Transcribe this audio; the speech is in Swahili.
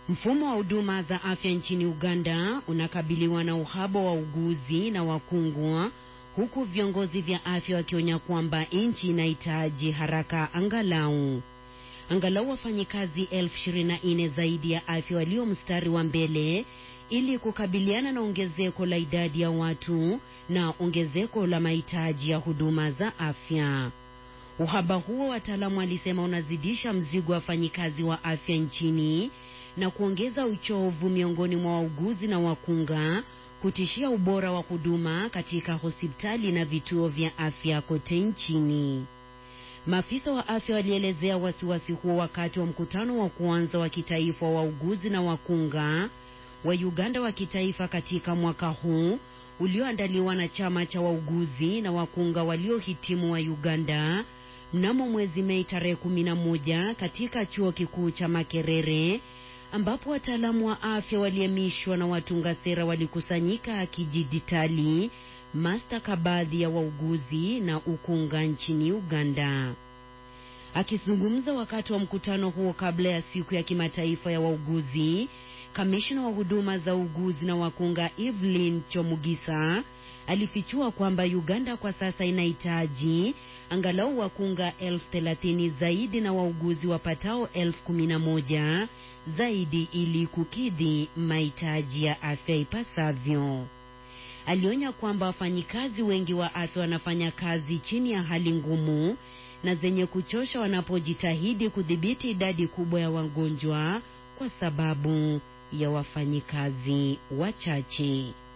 Mfumo wa huduma za afya nchini Uganda unakabiliwa na uhaba wa uguzi na wakungwa, huku viongozi vya afya wakionya kwamba nchi inahitaji haraka angalau angalau wafanyikazi elfu ishirini na nne zaidi ya afya walio mstari wa mbele ili kukabiliana na ongezeko la idadi ya watu na ongezeko la mahitaji ya huduma za afya. Uhaba huo, wataalamu walisema, unazidisha mzigo wa wafanyikazi wa afya nchini na kuongeza uchovu miongoni mwa wauguzi na wakunga, kutishia ubora wa huduma katika hospitali na vituo vya afya kote nchini. Maafisa wa afya walielezea wasiwasi huo wakati wa mkutano wa kwanza wa kitaifa wa wauguzi na wakunga wa Uganda wa kitaifa katika mwaka huu ulioandaliwa na chama cha wauguzi na wakunga waliohitimu wa Uganda mnamo mwezi Mei tarehe kumi na moja katika chuo kikuu cha Makerere ambapo wataalamu wa afya waliemishwa na watunga sera walikusanyika kidijitali mastakabadhi ya wauguzi na ukunga nchini Uganda. Akizungumza wakati wa mkutano huo kabla ya siku ya kimataifa ya wauguzi, kamishna wa huduma za uguzi na wakunga Evelyn Chomugisa alifichua kwamba Uganda kwa sasa inahitaji angalau wakunga elfu thelathini zaidi na wauguzi wapatao elfu kumi na moja zaidi ili kukidhi mahitaji ya afya ipasavyo. Alionya kwamba wafanyikazi wengi wa afya wanafanya kazi chini ya hali ngumu na zenye kuchosha wanapojitahidi kudhibiti idadi kubwa ya wagonjwa kwa sababu ya wafanyikazi wachache.